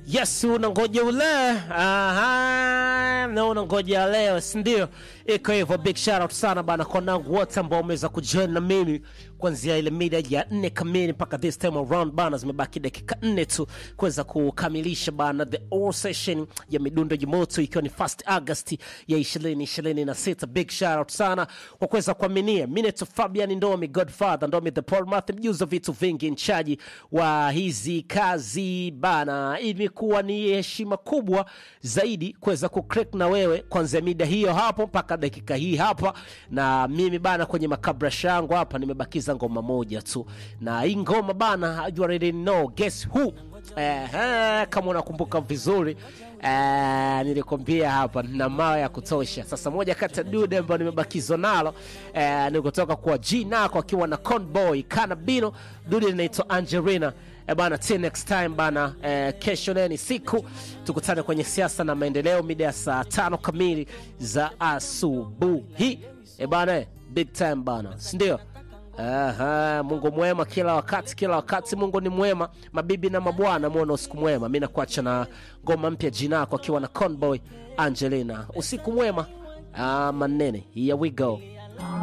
Yes, unangoja ule. Aha, na unangoja leo, si ndio? Iko hivyo, big shout out sana bana kwa nangu wote ambao wameweza kujoin na mimi kuanzia ile mida ya nne kamili mpaka this time around bana, zimebaki dakika nne tu kuweza kukamilisha bana the all session ya midundo ya moto ikiwa ni first August ya 2026. Big shout out sana kwa kuweza kuaminia Minute Fabian Ndomi, Godfather Ndomi, the Paul Math, mjuzi wa vitu vingi, nchaji wa hizi kazi bana. Imekuwa ni heshima kubwa zaidi kuweza kucrack na wewe kuanzia mida hiyo hapo mpaka dakika hii hapa, na mimi bana kwenye makabrasha yangu hapa nimebakiza ngoma moja tu, na hii ngoma bana, you already know guess who Ehe, kama unakumbuka vizuri eh, nilikwambia hapa na mawe ya kutosha. Sasa moja kati ya dude ambayo nimebakizwa nalo eh, ni kutoka kwa G Nako akiwa na Conboy Kanabino, dude linaitwa Angelina. E bana, till next time bana. Eh, kesho naye ni siku, tukutane kwenye siasa na maendeleo mida ya saa tano kamili za asubuhi. E bana, eh, big time bana, si ndio? Aha, Mungu mwema kila wakati, kila wakati Mungu ni mwema. Mabibi na mabwana, muone usiku mwema. Mi nakuacha na ngoma mpya jinako akiwa na Conboy Angelina. Usiku mwema. Ah, manene, here we go.